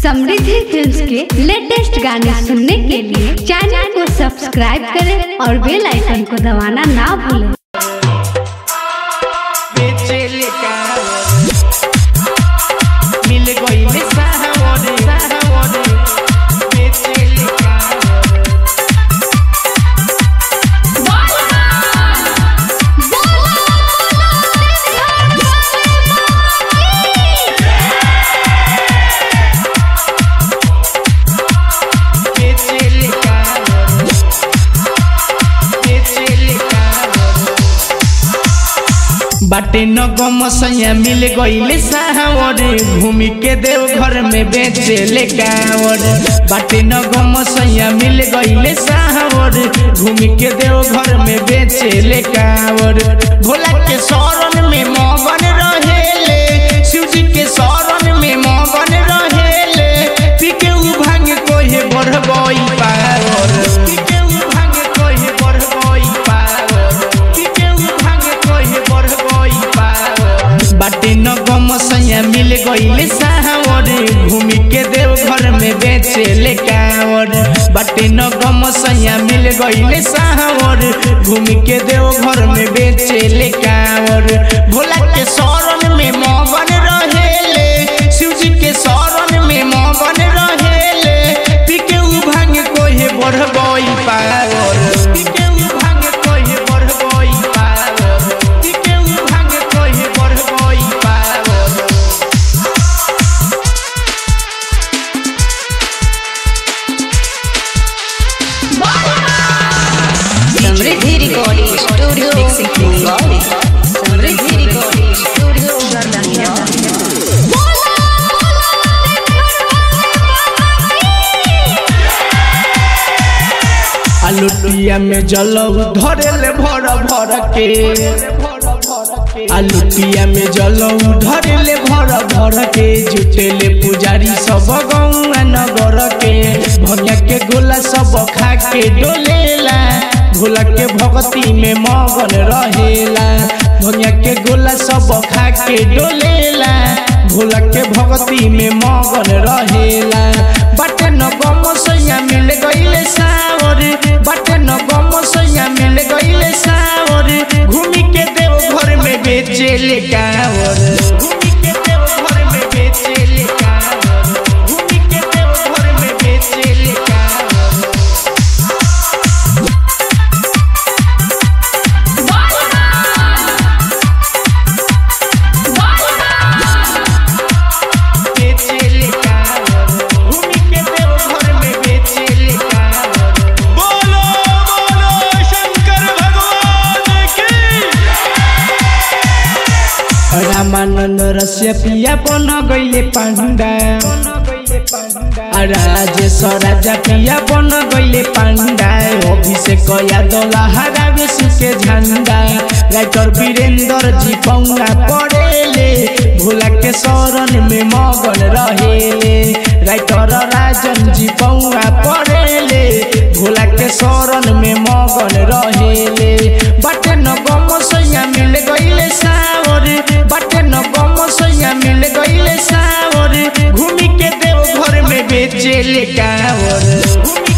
समृद्धि films के latest गाने सुनने के लिए चैनल को सब्सक्राइब करें और बेल आइकन को दबाना ना भूलें बेचेले कावर मिल गइले साहवरे साहवरे बेचेले कावर बेचेले कावर बेचेले कावर बाटे न गम सैया मिल गइले साहवरे भूमि के देव घर में बेचेले कावर बाटे न गम सैया मिल गइले साहवरे भूमि के देव घर में बेचेले कावर भोला के शरण में मगन रहेले शिव जी के शरण में मगन रहेले पीके उ भांग कोहे बढ़ गई पावर पीके उ भांग कोहे बढ़ गई पावर पीके उ भांग कोहे बढ़ गई पावर बाटे न गम सैया मिल गइले साहवर भूमि के देव घर में बेचेले कावर बाटे न गम सैया मिल गइले साहवर भूमि के देव घर में बेचेले कावर भोला के शरण में मगन रहेले शिव जी के शरण में मगन रहेले पीके उ भांग कोहे बढ़ गई पावर पीके उ भांग कोहे बढ़ गई पावर पीके उ भांग कोहे बढ़ गई power Samriddhi recording studio mixing Bangali Samriddhi recording studio गर्दनिया आलुटिया में जलऊ धरेले भर भर के आलुटिया में जलऊ धरेले भर भर के जुटेले पुजारी सब गौआ नगर के भैया के गोला सब खा के डोलेला भोला के भक्ति में मगन रहेला भैया के गोला सब खा के डोलेला भोला के भक्ति में मगन रहेला बाटे न गम सैया मिल गइले सावर बाटे न गम सैया मिल गइले सावर घूमी के देव घर में बेचेले कावर घूमी के देव घर में बेचेले कावर घूमी के देव घर में बेचेले कावर बेचेले कावर घूमी के देव घर में बेचेले कावर बोलो बोलो शंकर भगवान की रामानंद रस्य पिया बन गइले पांडा राजेश राजा पिया बन गइले पांडा अभिषेक यादव हरावे सुके झंडा राइटर वीरेंद्र जी पौना पड़ेले भोला के शरण में मगन रहेले राइटर राजन जी पौना पड़ेले भोला के शरण में मगन रहेले बाटे न गम सैया मिल गइले सावर बाटे न गम सैया मिल गइले सावर घूमी के देव घर में बेचेले कावर घूमी